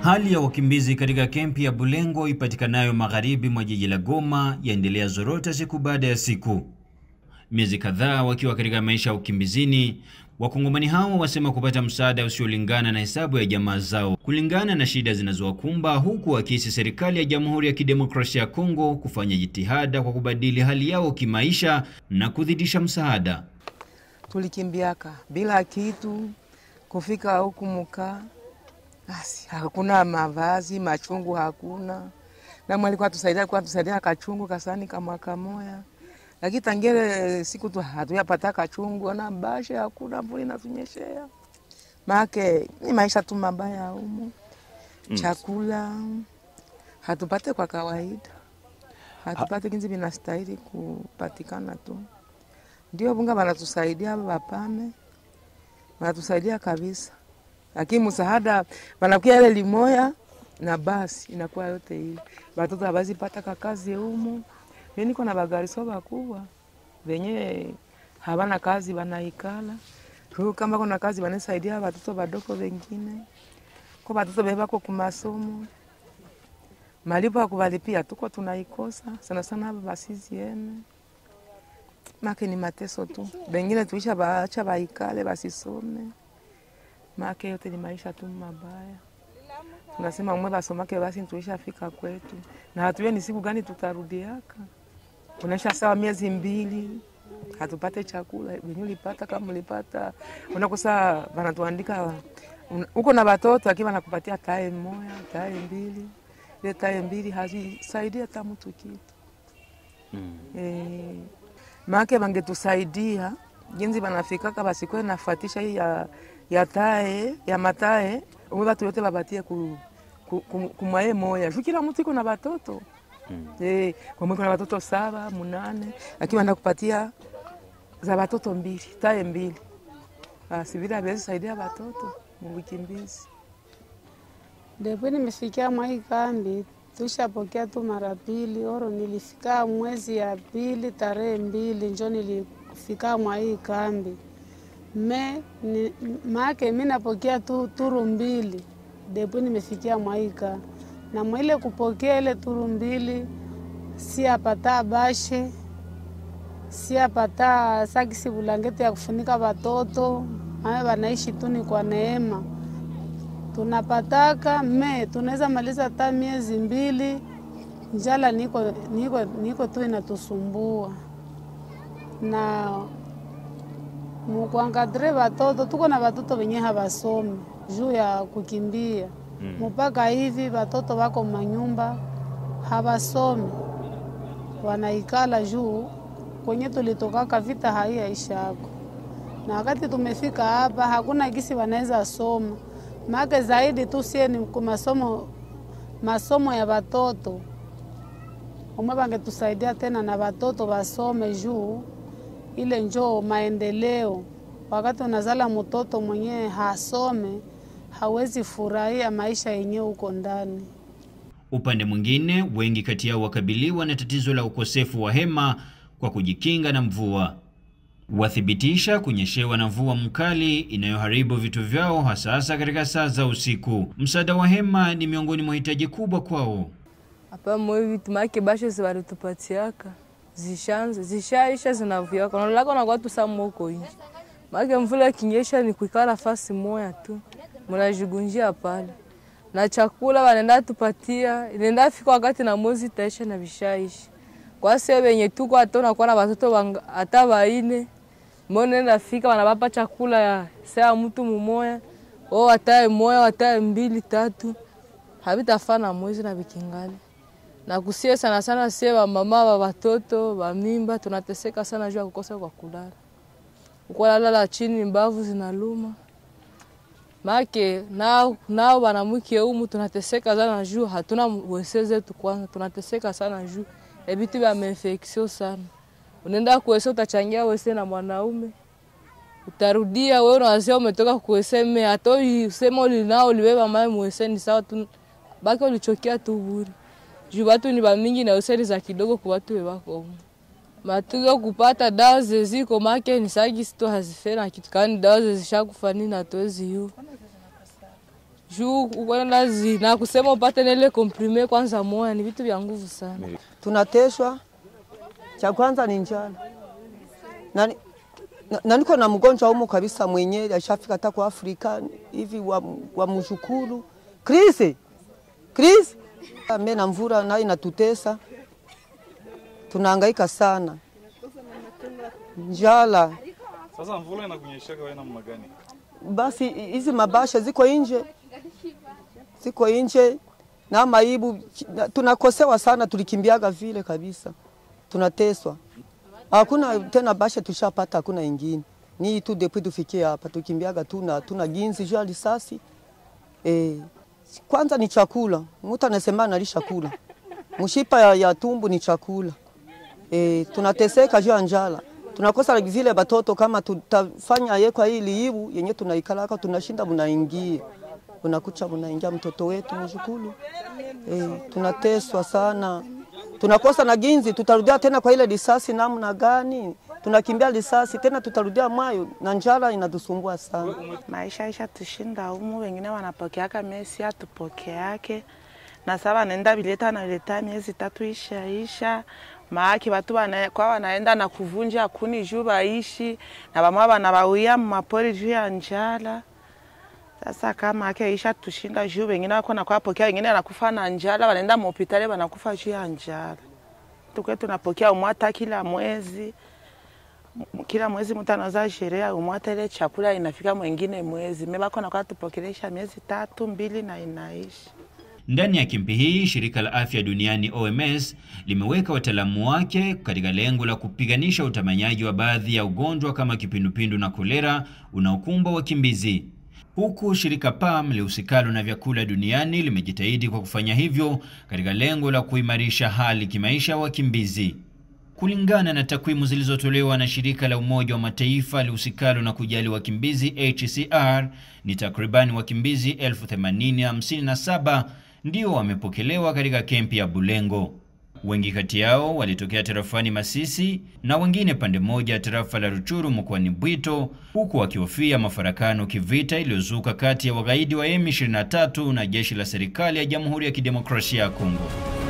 Hali ya wakimbizi katika kempi ya Bulengo ipatikanayo magharibi mwa jiji la Goma yaendelea zorota siku baada ya siku. Miezi kadhaa wakiwa katika maisha ya ukimbizini, wakongomani hao wasema kupata msaada usiolingana na hesabu ya jamaa zao kulingana na shida zinazowakumba, huku wakisi serikali ya Jamhuri ya Kidemokrasia ya Kongo kufanya jitihada kwa kubadili hali yao kimaisha na kuzidisha msaada. Tulikimbiaka bila kitu kufika huku mukaa basi hakuna mavazi, machungu hakuna. Na mwalikuwa tusaidia kwa tusaidia kachungu kasani kama kamoya. Lakini tangere siku tu hatuyapata kachungu na bashe hakuna mvuli inatunyeshea. Make ni maisha tu mabaya humu. Chakula hatupate kwa kawaida. Hatupate kinzi vinastahili kupatikana tu. Ndio bunga wanatusaidia wapame. Wanatusaidia kabisa lakini msaada wanakuya ile limoya na basi inakuwa yote hii. Watoto hawazi pata kakazi humu. Mimi niko na bagariso bakubwa venye hawana kazi wanaikala. Kwa kama kuna kazi wanasaidia watoto wadogo wengine. Kwa watoto beba kwa kumasomo. Malipo ya kuwalipia tuko tunaikosa sana sana hapa basizi yene. Make ni mateso tu. Wengine tuisha baacha baikale basisome make yote ni maisha tu mabaya. Tunasema umwe basomake basi tuishafika kwetu, na hatujue ni siku gani tutarudiaka. Unaisha sawa miezi mbili hatupate chakula wenye ulipata kama ulipata, unakosa wanatuandika uko na watoto akiwa nakupatia tae moya tae mbili, ile tae mbili hazisaidia hata mtu kitu mm. E, make wangetusaidia jinsi wanafikaka basikwe nafatisha hii ya ya tae ya matae umwe batu yote babatie ku, ku, ku, kumwaye moya juu kila mtu iko na batoto mm. Eh, kwa mwiko na batoto saba munane, lakini wanda kupatia za batoto mbili tae mbili, basi vile hawezi saidia batoto mubikimbizi. Depo nimefikia mwai kambi tushapokea tu mara pili oro, nilifika mwezi ya pili tarehe mbili njo nilifika mwai kambi me ni, make mi napokea tu turu mbili depo nimefikia mwaika na mwile kupokea ile turu mbili si apata bashe si apata sakisi bulangeti ya kufunika watoto ame wanaishi tu ni kwa neema tunapataka me tunaweza maliza hata miezi mbili njala niko, niko, niko tu inatusumbua na mukuangadre watoto tuko na watoto wenye hawasomi juu ya kukimbia mpaka mm. hivi watoto wako manyumba hawasomi wanaikala juu kwenye tulitokaka vita haiyaishako, na wakati tumefika hapa hakuna gisi wanaweza soma make zaidi tu sie ni masomo, masomo ya watoto umwe wangetusaidia tena na watoto wasome juu ile njoo maendeleo. Wakati unazala mtoto mwenyewe hasome, hawezi furahia maisha yenyewe huko ndani. Upande mwingine, wengi kati yao wakabiliwa na tatizo la ukosefu wa hema kwa kujikinga na mvua. Wathibitisha kunyeshewa na mvua mkali inayoharibu vitu vyao hasa katika saa za usiku. Msaada wa hema ni miongoni mwa hitaji kubwa kwao. Hapa mwe vitu make bashe ziwalitupatiaka zishanze zishaisha zinavyaka nalako nakuwa tusamu huko inji make mvula kinyesha ni kuikala fasi moya tu munajigunjia pale na chakula wanaenda tupatia inaenda fika wakati na mwezi taisha na vishaishi kwa sio wenye tuko hata unakuwa na watoto hata waine mbona nenda fika wanabapa chakula ya saa mtu mumoya o watae moya watae mbili tatu havitafana mwezi na vikingali na kusie sana sana sie wamama wa watoto wa mimba tunateseka sana juu ya kukosa kwa kulala, ukolalala chini mbavu zinaluma make nao nao wanamwike umu tunateseka sana juu hatuna wese zetu. Kwanza tunateseka sana juu ebitu vya mainfeksio sana. Unaenda kuwese utachangia wese na mwanaume utarudia wewe unawazia umetoka kuwese me hata usema ulinao uliweba mae mwese ni sawa tu baki ulichokia tu buri juu watu ni bamingi na useri za kidogo kwa watu wewako matugo kupata dawa zeziko make ni sagi sito hazifena kitu kani dawa zezishakufa nini hatuwezi yu juu ukwenda zi na kusema upate nele komprime kwanza moya ni vitu vya nguvu sana. tunateswa. Cha kwanza ni njala na, na, na niko na mgonjwa humu kabisa mwenyewe ashafika hata kwa Afrika hivi wa, wa mshukuru Chris Chris ame na mvura nayo inatutesa, tunahangaika sana njala. Sasa mvula inakunyeshaka wewe namna gani? Basi hizi mabasha ziko nje, ziko nje na maibu, tunakosewa sana, tulikimbiaga vile kabisa, tunateswa. Hakuna tena basha tushapata, hakuna ingine ni tu depuis tufikie hapa, tukimbiaga tu na tuna ginzi juu ya risasi eh. Kwanza ni chakula, mtu anasema analisha kula, mshipa ya, ya tumbu ni chakula eh, tunateseka juu ya njala tunakosa vile batoto kama tutafanya ye kwa hii liibu yenye tunaikalaka tunashinda munaingia unakucha munaingia mtoto wetu mshukuru eh, tunateswa sana tunakosa na ginzi tutarudia tena kwa ile risasi namna gani tunakimbia risasi tena tutarudia mwayo na njala inatusumbua sana maisha isha tushinda humu, wengine wanapokeaka mesi atupokeake na sasa wanaenda vileta na vileta miezi tatu ishaisha maaki watu wana, kwa wanaenda na kuvunja kuni juu baishi na bamwa banabawia mumapori juu ya njala. Sasa kama ake isha tushinda juu wengine wako na kwapokea, wengine anakufa na njala, wanaenda muhopitali wanakufa juu ya njala. Tukwe tunapokea umwata kila mwezi kila mwezi mtu anaweza sherehe umwata ile chakula inafika mwingine mwezi mebako nakuwa tupokelesha miezi tatu mbili na inaishi Ndani ya kimbi hii, shirika la afya duniani OMS limeweka wataalamu wake katika lengo la kupiganisha utamanyaji wa baadhi ya ugonjwa kama kipindupindu na kolera unaokumba wakimbizi, huku shirika PAM lihusikalo na vyakula duniani limejitahidi kwa kufanya hivyo katika lengo la kuimarisha hali kimaisha wakimbizi. Kulingana na takwimu zilizotolewa na shirika la Umoja wa Mataifa lihusikalo na kujali wakimbizi HCR, ni takribani wakimbizi 8057 ndio wamepokelewa katika kempi ya Bulengo. Wengi kati yao walitokea tarafani Masisi na wengine pande moja ya tarafa la Ruchuru mkoani Bwito, huku wakihofia mafarakano kivita iliyozuka kati ya wagaidi wa M23 na jeshi la serikali ya Jamhuri ya Kidemokrasia ya Kongo.